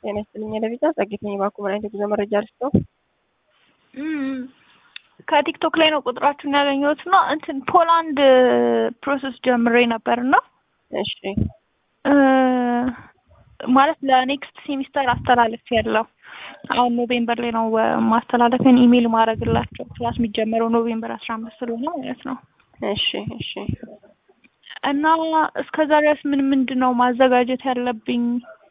ጤና ይስጥልኝ ለቪዛ ጸጌት ነኝ። ባኩ ምን አይነት የጉዞ መረጃ ልስጠው? ከቲክቶክ ላይ ነው ቁጥራችሁን ያገኘሁት እና እንትን ፖላንድ ፕሮሰስ ጀምሬ ነበር እና እሺ ማለት ለኔክስት ሴሚስተር አስተላለፍ ያለው አሁን ኖቬምበር ላይ ነው ማስተላለፊያን ኢሜይል ማድረግላቸው ክላስ የሚጀመረው ኖቬምበር አስራ አምስት ስለሆነ ማለት ነው። እሺ እሺ እና እስከዛ ድረስ ምን ምንድን ነው ማዘጋጀት ያለብኝ?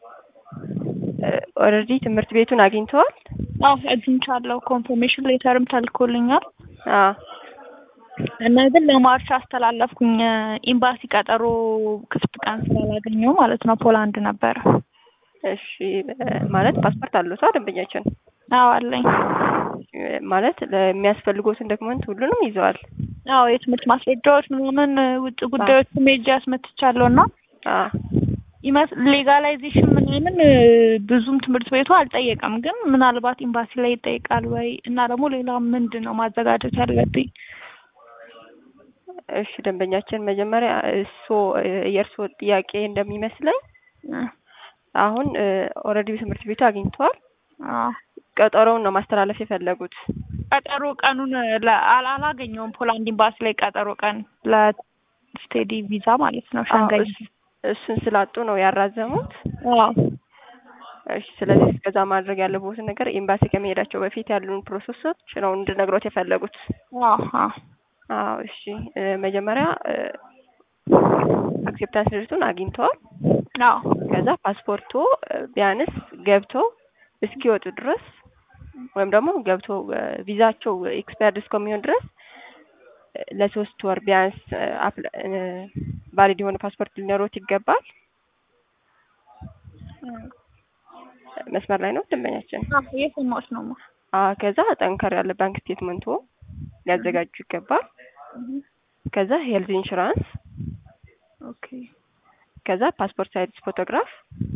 ኦልሬዲ ትምህርት ቤቱን አግኝተዋል? አዎ አግኝቻለሁ። ኮንፈርሜሽን ሌተርም ተልኮልኛል። አዎ እና ግን ለማርች አስተላለፍኩኝ። ኤምባሲ ቀጠሮ ክፍት ቀን ስላላገኘው ማለት ነው። ፖላንድ ነበረ። እሺ ማለት ፓስፖርት አለው ሰው ደንበኛችን? አዎ አለኝ። ማለት ለሚያስፈልጉትን ዶክመንት ሁሉንም ይዘዋል? አዎ የትምህርት ማስረጃዎች ምናምን ውጭ ጉዳዮች ሜጃ አስመትቻለሁ እና ሌጋላይዜሽን ምናምን ብዙም ትምህርት ቤቱ አልጠየቀም፣ ግን ምናልባት ኤምባሲ ላይ ይጠይቃል ወይ እና ደግሞ ሌላ ምንድን ነው ማዘጋጀት ያለብኝ? እሺ ደንበኛችን መጀመሪያ እሱ የእርሶ ጥያቄ እንደሚመስለኝ አሁን ኦልሬዲ ትምህርት ቤቱ አግኝተዋል። ቀጠሮውን ነው ማስተላለፍ የፈለጉት። ቀጠሮ ቀኑን አላገኘውም። ፖላንድ ኤምባሲ ላይ ቀጠሮ ቀን ለስቴዲ ቪዛ ማለት ነው ሻንጋይ እሱን ስላጡ ነው ያራዘሙት። እሺ ስለዚህ እስከዛ ማድረግ ያለቦትን ነገር ኤምባሲ ከመሄዳቸው በፊት ያሉን ፕሮሰሶች ነው እንድነግሮት የፈለጉት። አዎ እሺ መጀመሪያ አክሴፕታንስ ሌተሩን አግኝተዋል። አዎ ከዛ ፓስፖርቱ ቢያንስ ገብተው እስኪወጡ ድረስ ወይም ደግሞ ገብተው ቪዛቸው ኤክስፓየርድ እስከሚሆን ድረስ ለሶስት ወር ቢያንስ ቫሊድ የሆነ ፓስፖርት ሊኖሮት ይገባል። መስመር ላይ ነው ደንበኛችን? እየሰማሁሽ ነው። ከዛ ጠንከር ያለ ባንክ ስቴትመንቶ ሊያዘጋጁ ይገባል። ከዛ ሄልዝ ኢንሹራንስ፣ ኦኬ። ከዛ ፓስፖርት ሳይዝ ፎቶግራፍ፣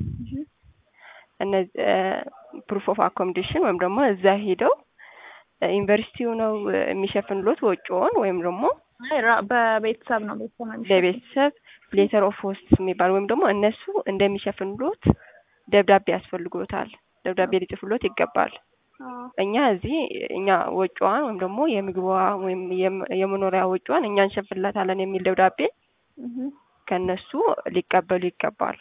እነዚህ ፕሩፍ ኦፍ አኮሞዴሽን ወይም ደግሞ እዛ ሄደው ዩኒቨርሲቲው ነው የሚሸፍንሎት ወጪውን ወይም ደግሞ በቤተሰብ ነው ቤተሰብ ነው ለቤተሰብ ሌተር ኦፍ ሆስት የሚባል ወይም ደግሞ እነሱ እንደሚሸፍንሎት ደብዳቤ ያስፈልጎታል። ደብዳቤ ሊጽፍሎት ይገባል። እኛ እዚህ እኛ ወጪዋን ወይም ደግሞ የምግቧ ወይም የመኖሪያ ወጪዋን እኛ እንሸፍንላታለን የሚል ደብዳቤ ከነሱ ሊቀበሉ ይገባል።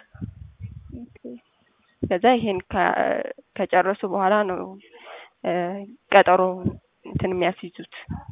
ከዛ ይሄን ከጨረሱ በኋላ ነው ቀጠሮ እንትን የሚያስይዙት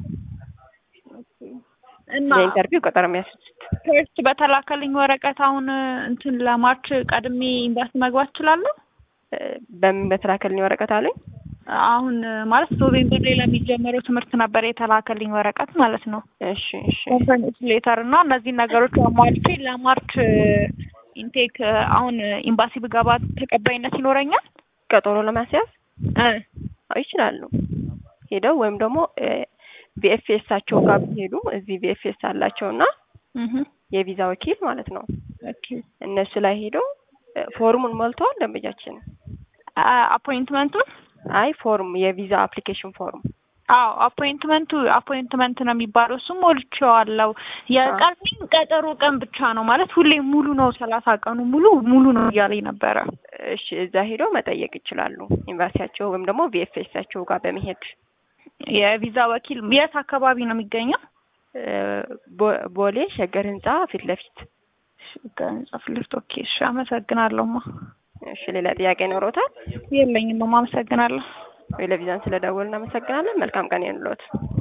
እና ለኢንተርቪው ቀጠሮ የሚያስይዙት። ፈርስት በተላከልኝ ወረቀት አሁን እንትን ለማርች ቀድሜ ኤምባሲ መግባት እችላለሁ? በምን በተላከልኝ ወረቀት አሉኝ? አሁን ማለት ኖቬምበር ላይ ለሚጀመረው ትምህርት ነበር የተላከልኝ ወረቀት ማለት ነው። እሺ እሺ ኮንፈርሜሽን ሌተር እና እነዚህን ነገሮች አሟልቼ ለማርች ኢንቴክ አሁን ኤምባሲ ብገባ ተቀባይነት ይኖረኛል? ቀጠሮ ለማስያዝ ይችላሉ። ሄደው ወይም ደግሞ ቪኤፍኤሳቸው ጋር ቢሄዱ እዚህ ቪኤፍኤስ አላቸው እና የቪዛ ወኪል ማለት ነው። እነሱ ላይ ሄደው ፎርሙን ሞልተዋል ደንበኛችን? አፖይንትመንቱን አይ ፎርም የቪዛ አፕሊኬሽን ፎርም አዎ አፖይንትመንቱ አፖይንትመንት ነው የሚባለው። እሱም ሞልቼዋለሁ። የቀረኝ ቀጠሮ ቀን ብቻ ነው ማለት ሁሌ ሙሉ ነው፣ ሰላሳ ቀኑ ሙሉ ሙሉ ነው እያለኝ ነበረ። እሺ እዛ ሄደው መጠየቅ ይችላሉ። ኤምባሲያቸው ወይም ደግሞ ቪኤፍኤሳቸው ጋር በመሄድ የቪዛ ወኪል የት አካባቢ ነው የሚገኘው? ቦሌ ሸገር ህንጻ ፊት ለፊት ሸገር ህንጻ ፊት ለፊት። ኦኬ እሺ፣ አመሰግናለሁማ። እሺ ሌላ ጥያቄ ኖሮታል? የለኝም። አመሰግናለሁ። ቴሌቪዥን ስለደወልን እናመሰግናለን። መልካም ቀን ይሁንልዎት።